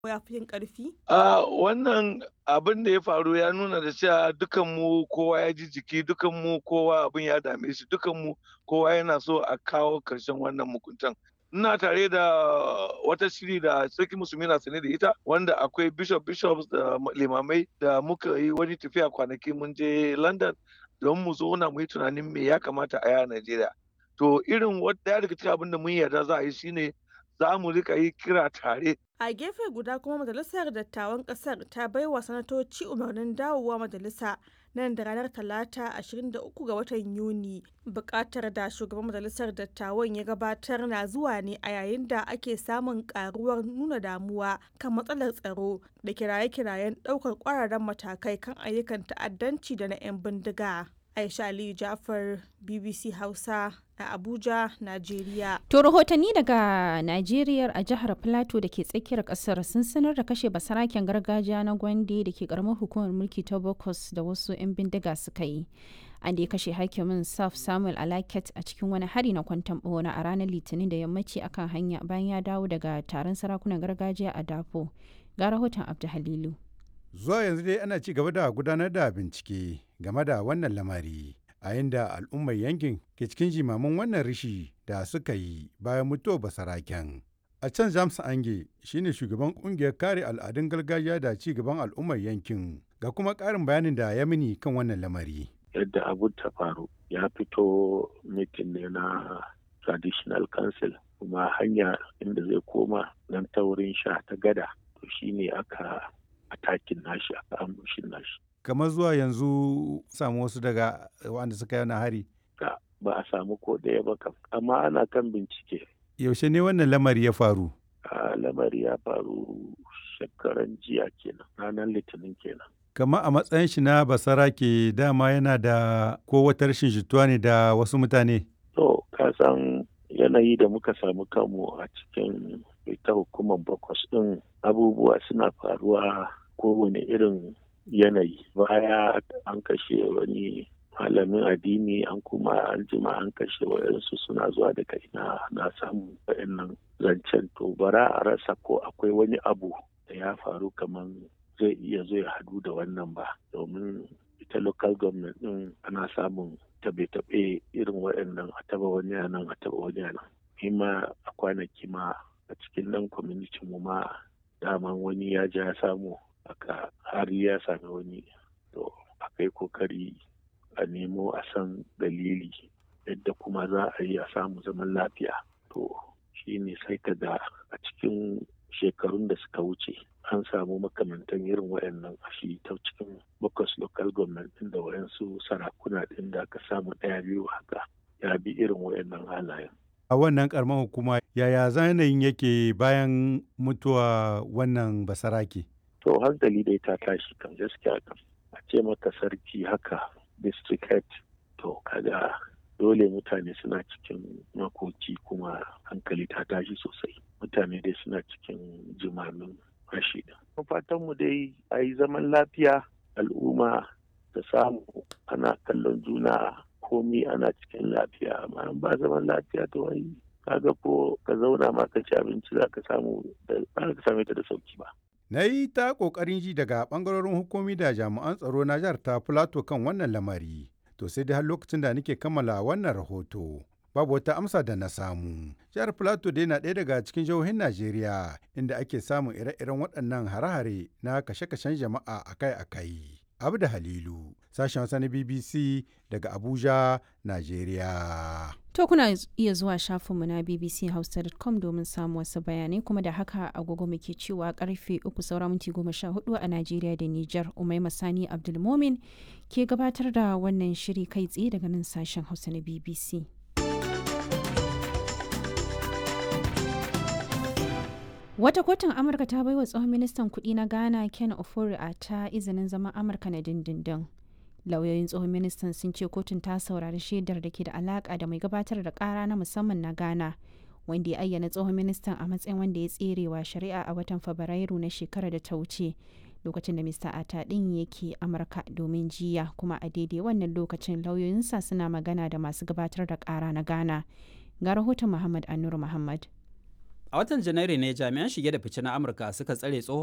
ya fi yin ƙarfi? A wannan abin da ya faru ya nuna da cewa dukanmu kowa ya ji jiki dukanmu kowa abin ya dame shi dukanmu kowa yana so a kawo ƙarshen wannan mukuntan. ina tare da wata shiri da sarki musulmi na sane da ita wanda akwai bishop bishops da limamai da muka yi wani tafiya kwanaki mun je london don mu zauna mu yi tunanin me ya kamata a yi a najeriya to irin daya daga cikin abin da mun yarda za a yi shine za mu rika yi kira tare a gefe guda kuma majalisar dattawan kasar ta baiwa sanatoci umarnin dawowa majalisa nan da ranar talata 23 ga watan yuni bukatar da shugaban majalisar dattawan ya gabatar na zuwa ne a yayin da ake samun karuwar nuna damuwa kan matsalar tsaro da kiraye-kirayen daukar kwararren matakai kan ayyukan ta'addanci da na 'yan bindiga aisha aliyu jafar bbc hausa a Abuja, Najeriya. To rahotanni daga Najeriya a jihar Plateau da ke tsakiyar kasar sun sanar da kashe basaraken gargajiya na Gwande da ke karamar hukumar mulki ta Bokos da wasu 'yan bindiga suka yi. An da ya kashe hakimin Saf Samuel Alaket a cikin wani hari na kwantan bona a ranar Litinin da yammaci akan hanya bayan ya dawo daga taron sarakunan gargajiya a Dafo. Ga rahoton Abdu Halilu. Zuwa yanzu dai ana ci gaba da gudanar da bincike game da wannan lamari. a yadda al'ummar yankin ke cikin jimamin wannan rishi da suka yi bayan mutuwar basaraken. A can James Ange shine shugaban kungiyar kare al'adun gargajiya da ci gaban al'ummar yankin ga kuma ƙarin bayanin da ya mini kan wannan lamari. Yadda abun ta faru ya fito mitin ne na traditional council kuma hanya inda zai koma nan ta wurin sha ta gada to shine aka atakin nashi aka ambushin nashi. kamar zuwa yanzu samu wasu daga wanda suka yi hari ba a samu ko ɗaya ba kam amma ana kan bincike yaushe ne wannan lamari ya faru a lamari ya faru shekaran jiya kenan ranar litinin kenan kama a matsayin shi na basara ke dama yana da ko wata rashin jituwa ne da wasu mutane to ka san yanayi da muka samu kanmu a cikin ita hukumar bakwas ɗin abubuwa suna faruwa kowane irin yanayi baya an kashe wani malamin addini an kuma an jima an kashe wayansu suna zuwa daga ina na samu wayannan zancen to bara a rasa ko akwai wani abu da ya faru kamar zai iya zo ya hadu da wannan ba domin ita local government din ana samun tabe-tabe irin waɗannan a taba wani nan a taba wani nan ma a kwanaki ma a cikin nan community mu ma daman wani ya ja samu aka har ya sami wani to akai kokari a nemo a san dalili yadda kuma za a yi a samu zaman lafiya to shi ne sai ka ga a cikin shekarun da suka wuce an samu makamantan irin wayannan a shi ta cikin bakwas local government din da wayansu sarakuna din da aka samu ɗaya biyu haka ya bi irin wayannan halayen a wannan karamar hukuma yaya zanayin yake bayan mutuwa wannan basarake to hankali dai ta tashi kan gaskiya kan a ce maka sarki haka district head to kaga dole mutane suna cikin makoki kuma hankali ta tashi sosai mutane dai suna cikin jimamin rashi da fatan mu dai a yi zaman lafiya al'umma da samu ana kallon juna komi ana cikin lafiya amma ba zaman lafiya to wai kaga ko ka zauna ma ka ci abinci za ka samu da ba ka same ta da sauki ba Na yi ta ƙoƙarin ji daga ɓangarorin hukumi da jami'an tsaro na jihar ta Filato kan wannan lamari. To sai dai har lokacin da nake kammala wannan rahoto. Babu wata amsa da na samu. Jihar Filato dai na ɗaya daga cikin jihohin Najeriya inda ake samun ire-iren waɗannan hare-hare na kashe-kashen jama'a akai-akai. Abda Halilu, sashen Hausa na BBC daga Abuja, Najeriya. To kuna iya zuwa shafinmu na bbchausa.com domin samun wasu bayanai kuma da haka agogo muke cewa karfe uku saura minti goma sha hudu a Najeriya da Nijar Umai Masani Abdulmomin ke gabatar da wannan shiri kai tsaye daga nan sashen Hausa na BBC. Wata kotun Amurka ta baiwa tsohon ministan kuɗi na Ghana Ken Ofori a ta izinin zaman Amurka na dindindin. Lauyoyin tsohon ministan sun ce kotun ta saurari shaidar da ke da alaka da mai gabatar da kara na musamman na Ghana, wanda ya ayyana tsohon ministan a matsayin wanda ya tserewa shari'a a watan Fabrairu na shekarar da ta wuce. Lokacin da Mr. Ata ɗin yake Amurka domin jiya kuma a daidai wannan lokacin lauyoyinsa suna magana da masu gabatar da kara na Ghana. Ga rahoton Muhammad Anur Muhammad. A watan Janairu ne jami'an shige da fice na Amurka suka tsare tsohon